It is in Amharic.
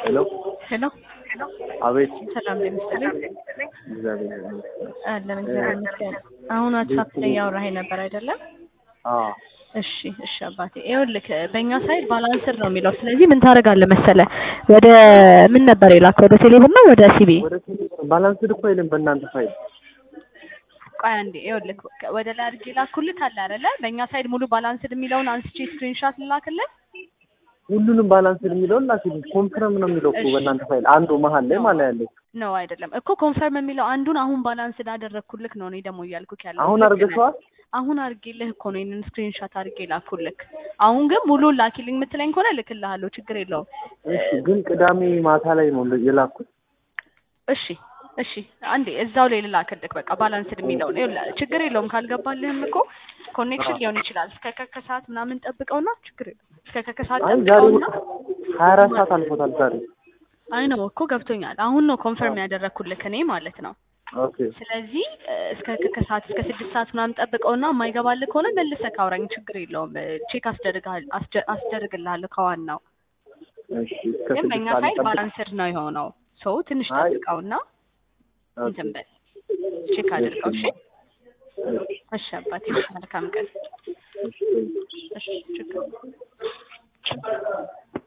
ሄሎ ሄሎ አቤት ሰላም ለምሳሌ እግዚአብሔር ይመስገን። አለን እግዚአብሔር ይመስገን። አሁን ዋትሳፕ ላይ ያወራኸኝ ነበር አይደለም? አዎ እሺ እሺ አባቴ ይኸውልህ በእኛ ሳይድ ባላንስር ነው የሚለው። ስለዚህ ምን ታደርጋለህ መሰለህ ወደ ምን ነበር የላከው ወደ ቴሌብር ነው ወደ ሲቢ? ወደ ባላንስድ እኮ የለም በእናንተ ፋይል። ቆይ አንዴ ይኸውልህ ወደ ላይ አድርጌ ላኩልህ አለ አይደለ? በእኛ ሳይድ ሙሉ ባላንስድ የሚለውን አንስቼ ስክሪንሻት ልላክልህ። ሁሉንም ባላንስድ የሚለውን ላኪልኝ። ኮንፍረም ነው የሚለው እኮ እሺ። በእናንተ ፋይል አንዱ መሀል ላይ ማለት ያለው ነው አይደለም እኮ ኮንፈርም የሚለው አንዱን አሁን ባላንስድ አደረግኩልክ ነው እኔ ደግሞ እያልኩክ ያለው አሁን ልክ ነህ። አድርገሽዋል? አሁን አድርጌልህ እኮ ነው ይሄንን ስክሪንሻት አድርጌ ላኩልክ። አሁን ግን ሙሉን ላኪልኝ የምትለኝ ከሆነ ልክልሃለሁ፣ ችግር የለውም። እሺ ግን ቅዳሜ ማታ ላይ ነው የላኩት። እሺ እሺ አንዴ እዛው ላይ ልላክልክ በቃ ባላንስድ የሚለውን ይኸውልህ፣ ችግር የለውም ካልገባልህም እኮ ኮኔክሽን ሊሆን ይችላል። እስከ ከከሰዓት ምናምን ጠብቀውና ችግር የለውም። እስከ ከከሰዓት አይ ዛሬ ጠብቀውና ሀያ አራት ሰዓት አልፎታል ዛሬ። አይ ነው እኮ ገብቶኛል። አሁን ነው ኮንፈርም ያደረግኩልክ እኔ ማለት ነው። ኦኬ ስለዚህ እ፣ እስከ ከሰዓት እስከ ስድስት ሰዓት ምናምን ጠብቀውና የማይገባልህ ከሆነ መልሰህ ካውራኝ ችግር የለውም። ቼክ አስደርግሃል- አስደ- አስደርግልሃለሁ ከዋናው እሺ እስከ ግን ስድስት በእኛ ሰዓት ሳይድ ልጠብቅ። ባላንስድ ነው የሆነው። ሰው ትንሽ አይ። ጠብቀውና ኦኬ እንትን በል ቼክ አድርገው። እሺ እሺ አባቴ መልካም ቀን። እሺ እሺ ችግር የለውም።